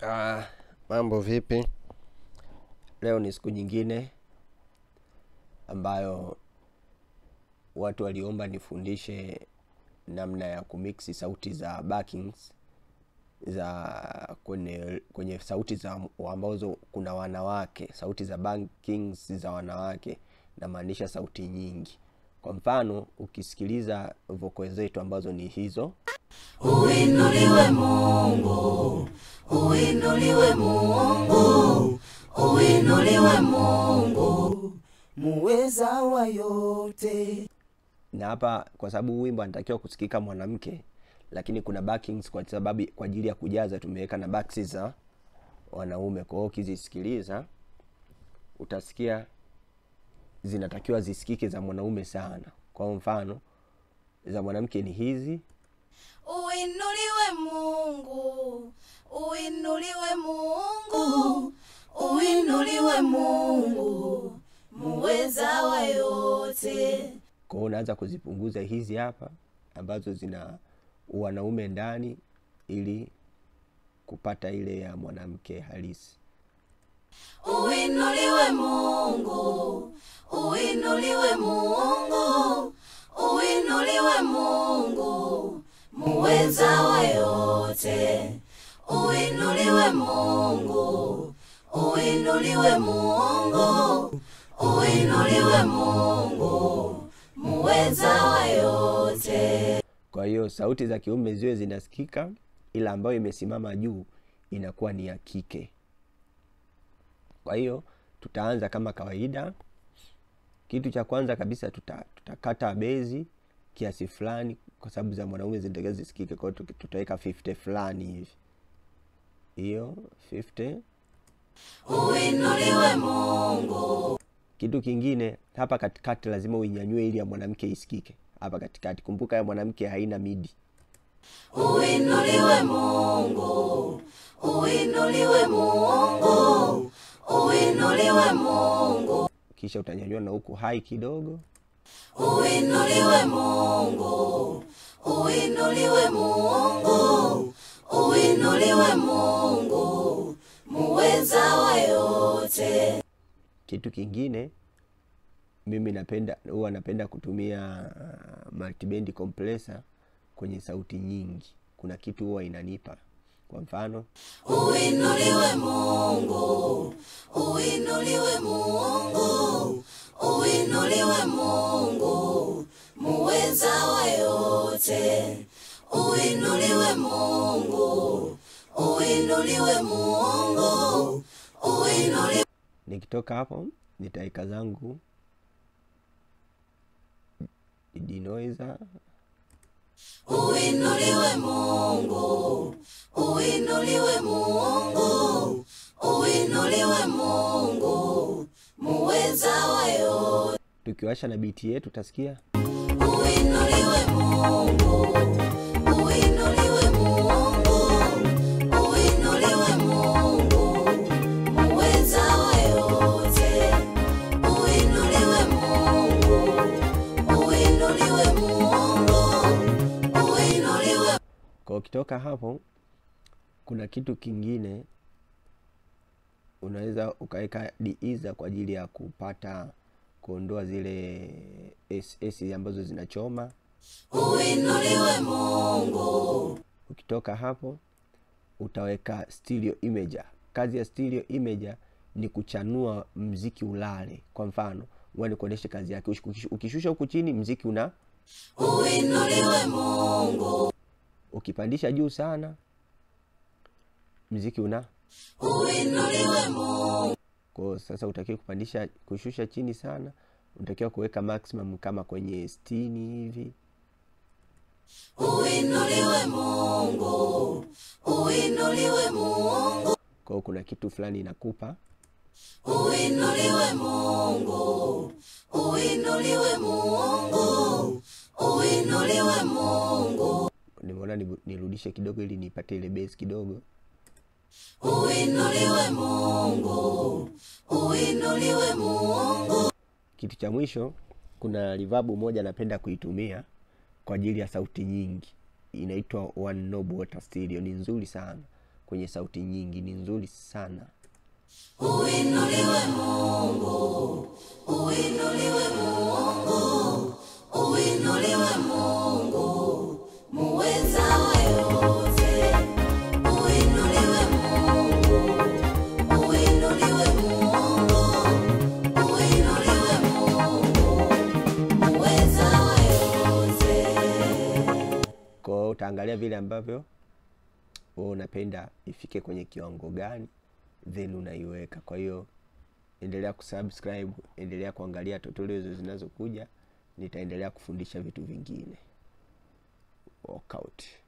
Ah, mambo vipi? Leo ni siku nyingine ambayo watu waliomba nifundishe namna ya kumiksi sauti za backings za kwenye kwenye sauti za ambazo kuna wanawake, sauti za backings za wanawake, namaanisha sauti nyingi. Kwa mfano, ukisikiliza voko zetu ambazo ni hizo Uinuliwe Mungu, uinuliwe Mungu, uinuliwe Mungu, muweza wa yote. na hapa kwa sababu huu wimbo anatakiwa kusikika mwanamke lakini kuna backings kwa sababu kwa ajili ya kujaza tumeweka na backs za wanaume kwa hiyo ukizisikiliza utasikia zinatakiwa zisikike za mwanaume sana kwa mfano za mwanamke ni hizi Uinuliwe Mungu, uinuliwe Mungu, uinuliwe Mungu, muweza wa yote. kwa hiyo unaanza kuzipunguza hizi hapa ambazo zina wanaume ndani ili kupata ile ya mwanamke halisi Uinuliwe Mungu, uinuliwe Mungu, uinuliwe Mungu, muweza wa yote. Uinuliwe Mungu, uinuliwe Mungu, uinuliwe Mungu, muweza wa yote. kwa hiyo sauti za kiume ziwe zinasikika ila ambayo imesimama juu inakuwa ni ya kike kwa hiyo tutaanza kama kawaida kitu cha kwanza kabisa tuta, tutakata bezi kiasi fulani kwa sababu za mwanaume zinatakiwa zisikike kwa hiyo tuki- tutaweka 50 fulani hivi hiyo 50 Uinuliwe Mungu, kitu kingine hapa katikati lazima uinyanyue ili ya mwanamke isikike hapa katikati kumbuka ya mwanamke haina midi uinuliwe Mungu, uinuliwe Mungu, uinuliwe Mungu, kisha utanyanyua na huku hai kidogo uinuliwe Mungu, uinuliwe Mungu, uinuliwe Mungu, muweza wa yote. kitu kingine mimi napenda huwa napenda kutumia uh, multiband compressor kwenye sauti nyingi kuna kitu huwa inanipa kwa mfano Uinuliwe Mungu, uinuliwe Mungu, uinuliwe Mungu, muweza wa yote. Uinuliwe Mungu, uinuliwe Mungu, uinuliwe nikitoka hapo nitaweka zangu denoiser Uinuliwe Mungu, uinuliwe Mungu, uinuliwe Mungu, muweza wa yote. tukiwasha na biti yetu utasikia Uinuliwe Mungu, uinuliwe Mungu, uinuliwe Mungu, muweza wa yote. Uinuliwe Mungu, uinuliwe Mungu, uinuliwe kwa ukitoka hapo kuna kitu kingine unaweza ukaweka diiza kwa ajili ya kupata kuondoa zile ss ambazo zinachoma Uinuliwe Mungu, ukitoka hapo utaweka stereo imager kazi ya stereo imager ni kuchanua mziki ulale kwa mfano ngoja nikuonyeshe kazi yake Ukish- ukishusha huku chini mziki una uinuliwe Mungu, ukipandisha juu sana mziki una uinuliwe Mungu, kwa sasa utakiwa kupandisha kushusha chini sana unatakiwa kuweka maximum kama kwenye stini hivi uinuliwe Mungu, uinuliwe Mungu, kwao kuna kitu fulani inakupa uinuliwe Mungu, uinuliwe Mungu, uinuliwe Mungu, nimeona nibu- nirudishe kidogo ili nipate ile base kidogo uinuliwe Mungu, uinuliwe Mungu, kitu cha mwisho kuna rivabu moja napenda kuitumia kwa ajili ya sauti nyingi inaitwa one knob water stereo ni nzuri sana kwenye sauti nyingi ni nzuri sana Uinuliwe Mungu, uinuliwe Mungu, uinuliwe Mungu, muweza wa yote. Uinuliwe Mungu, uinuliwe Mungu, uinuliwe Mungu, muweza wa yote. kwa hiyo utaangalia vile ambavyo wewe unapenda ifike kwenye kiwango gani then unaiweka kwa hiyo endelea kusubscribe endelea kuangalia tutorials zinazokuja nitaendelea kufundisha vitu vingine workout